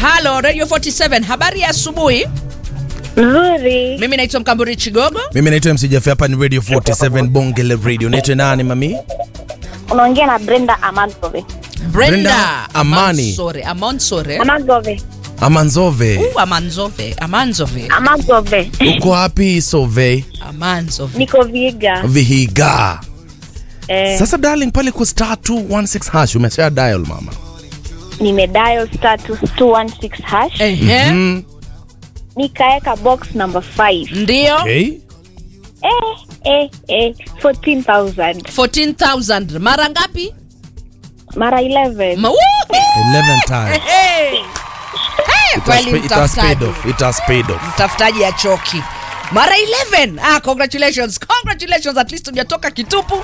halo radio 47 habari ya asubuhi Nzuri. mimi naitwa mkamburi chigogo mimi naitwa MC Jafe, hapa ni radio 47 bongele radio naitwa nani mami Unaongea na Brenda Amagove. brenda, Brenda Amani. Amansore Amansore Amagove. amanzove Uh, amanzove amanzove Amagove. uko wapi sove amanzove Niko Viga. vihiga Eh, sasa darling pale ku star 216 hash umesha dial mama nimedial star 216 hash. Ehe. mm. Nikaeka box number 5. ndio okay. Eh, eh, eh, 14,000. 14000 mara ngapi Mara 11. Ma- Woo! 11 times Hey! Hey, It has kweli pay- it has paid mtafutaji off it has paid off mtafutaji ya choki mara 11 ah, congratulations congratulations at least hujatoka kitupu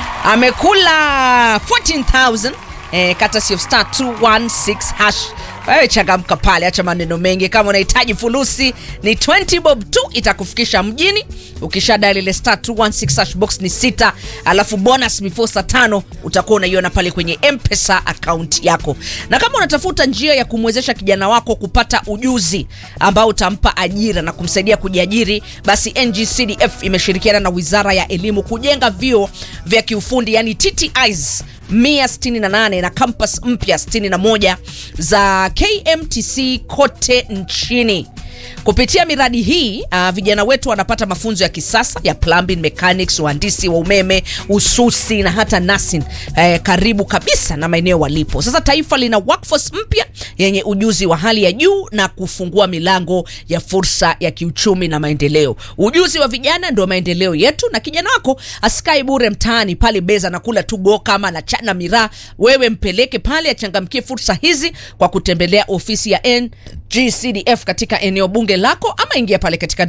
amekula 14000 eh, courtesy of star 216 hash wewe changamka pale acha maneno mengi kama unahitaji fulusi ni 20 bob tu itakufikisha mjini ukishadali ile star 216 hash box ni sita alafu bonus before saa tano utakuwa unaiona pale kwenye mpesa account yako na kama unatafuta njia ya kumwezesha kijana wako kupata ujuzi ambao utampa ajira na kumsaidia kujiajiri basi ngcdf imeshirikiana na wizara ya elimu kujenga vyuo vya kiufundi yani ttis 168 na kampas mpya 61 za kmtc kote nchini kupitia miradi hii uh, vijana wetu wanapata mafunzo ya kisasa ya plumbing mechanics uhandisi wa umeme ususi na hata nursing eh, karibu kabisa na maeneo walipo sasa taifa lina workforce mpya yenye ujuzi wa hali ya juu na kufungua milango ya fursa ya kiuchumi na maendeleo ujuzi wa vijana ndio maendeleo yetu na kijana wako asikae bure mtaani pale beza na kula tu go kama na chana miraa wewe mpeleke pale achangamkie fursa hizi kwa kutembelea ofisi ya ngcdf katika eneo bunge lako ama ingia pale katika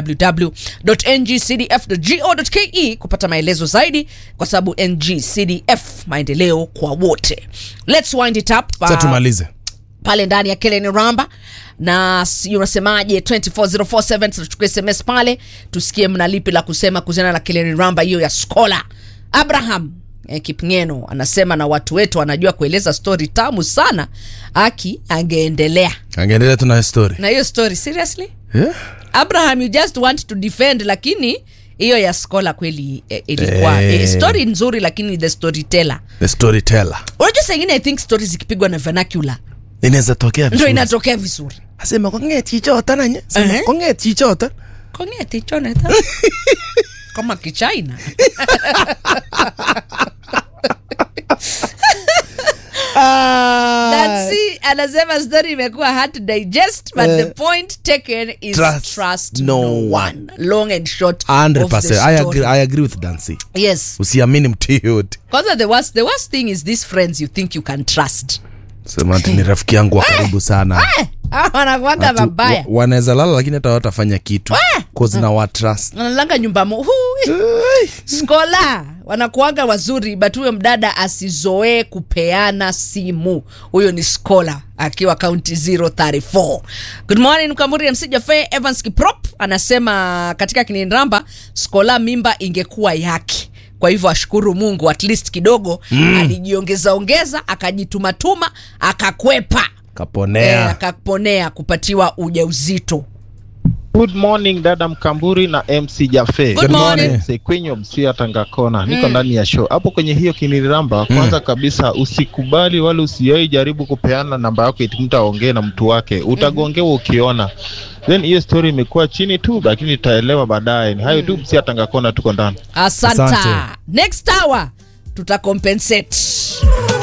www.ngcdf.go.ke kupata maelezo zaidi kwa sababu ngcdf maendeleo kwa wote let's wind it up sasa uh, tumalize pale ndani ya Kellen Ramba na sijui unasemaje 24047 tuchukue sms pale tusikie mna lipi la kusema kuhusiana na Kellen Ramba hiyo ya skola Abraham eh, Kipngeno anasema na watu wetu anajua kueleza story tamu sana aki angeendelea angeendelea tuna story na hiyo story seriously yeah? Abraham you just want to defend lakini hiyo ya skola kweli eh, ilikuwa Eh. eh, story nzuri lakini the storyteller the storyteller unajua saa ingine i think story zikipigwa na vernacular inaweza tokea ndio vizuri. inatokea vizuri asema konge chichota nanye sema Ehe. konge chichota kongeti choneta kama kichina Nancy anasema story imekuwa hard to digest but the point taken is trust, Trust no, no one long and short of the 100% I agree, story. I agree with Dancy yes usiamini mtu yoyote kwanza the worst, the worst thing is these friends you think you can trust sema ati ni rafiki yangu wa karibu sana Eh, hawa wanakuwaga Ati mabaya wa- wanaweza lala lakini hata watafanya kitu cause na watrust wanalanga nyumba mo Hui. skola wanakuaga wazuri but huyo mdada asizoee kupeana simu huyo ni skola akiwa kaunti 034 good morning mkamuri msijafe evans kiprop anasema katika kininramba skola mimba ingekuwa yake kwa hivyo ashukuru mungu at least kidogo mm. alijiongeza ongeza akajitumatuma akakwepa e, kaponea akaponea kupatiwa ujauzito Good morning dada Mkamburi na MC Jafe. Good morning. Sekwenyo Msia Tangakona, niko ndani ya show hapo kwenye hiyo kiniramba. Kwanza kabisa usikubali wala usiwahi jaribu kupeana namba yako eti mtu aongee na mtu wake, utagongewa ukiona. Then hiyo story imekuwa chini tu, lakini tutaelewa baadaye. Ni hayo tu, Msia Tangakona, tuko ndani. asanta Asante. next hour tutacompensate